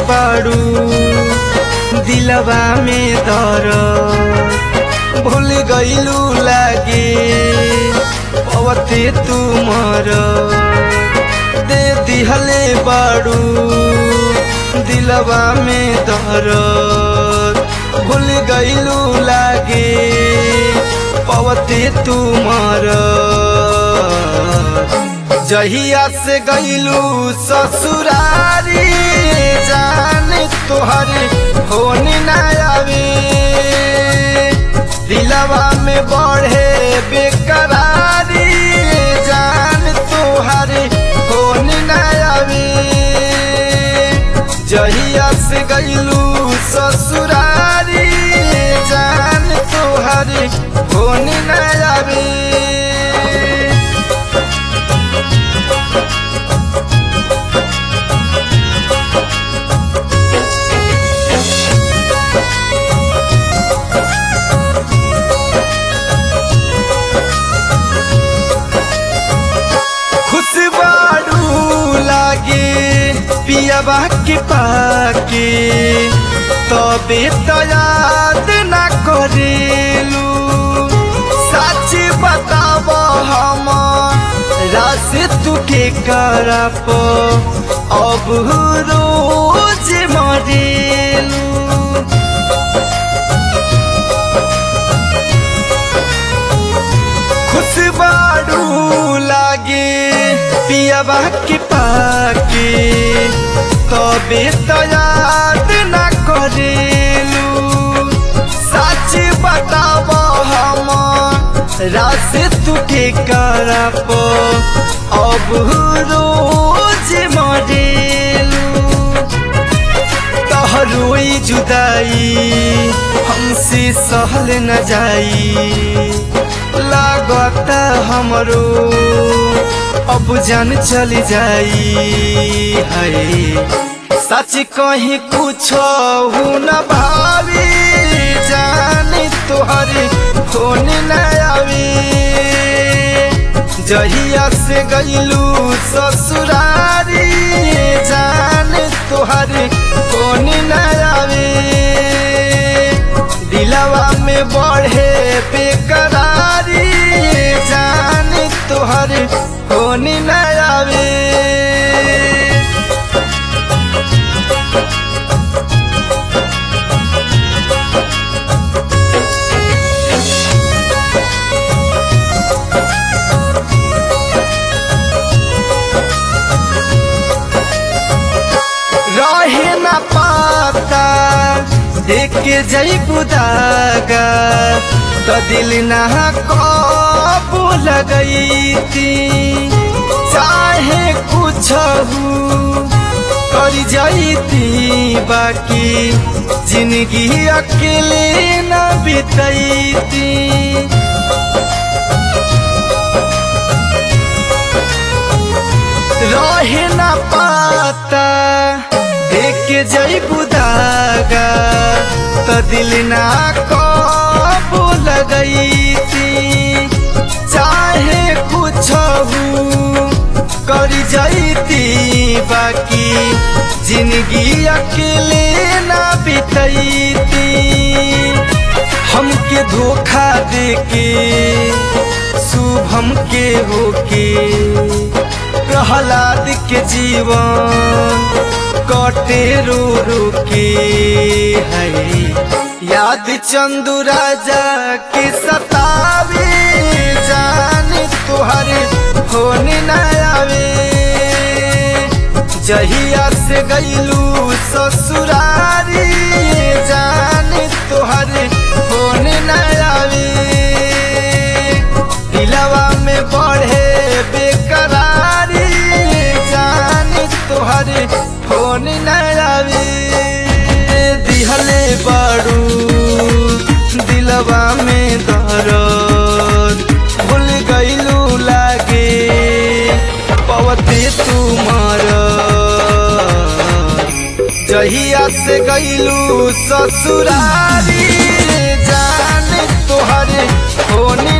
बाड़ू दिलवा में दर भूल गईलू लागे पवते तुमर दे दिहले बाड़ू दिलवा में दर भूल गईलू लागे पवते तुमर जहिया से गईलू ससुरारी जान तोहर होन न आवे दिलवा में बढ़े बेकरारी जान तोहर होन न आवे जहिया से गईलू ससुरारी जान तोहर होन न आवे खुशबाड़ू लागे पियाबा के पाके तबे तो याद ना करेलू सच बताब हम रास तुके करप अब रोज मरेलू खुशबाड़ू लागे पियाबा के पाके तबे तो याद ना करेलू सच बताब हम रास तुके करप अब रोज मरेलू तहरोई जुदाई हमसे सहल न जाई लागत हमरो अब जान चल जाई है सच कहीं कुछ न भावी जान तोहर फोन न आवे जहिया से गईलू ससुरारी जान तोहर फोन न आवे दिलवा में बढ़े बेकरारी जान तोहर फोन न आवे रहे न पाता देख के जई बुदागा तो दिल ना कबू लगई थी चाहे कुछ कर जाई थी बाकी जिंदगी अकेले न बितई थी रहे न पाता देख के जई बुदागा तो दिल ना कबू लगई थी चाहे कुछ कर जाती बाकी जिंदगी अकेले ना बितई थी हमके धोखा देके शुभम के होके प्रहलाद के जीवन कटे रो रो के है याद चंदू राजा के सतावे जान तुहर होन न आवे जहिया से गईलू ससुरारी जान तुहर होन न आवे दिलवा में बढ़े बेकरारी जान तोहर फोन न आवे दिहले बाड़ू दिलवा में दर्द भूल गईलू लागे पवते तुमार जहिया से गईलू ससुरारी जान तोहर होनी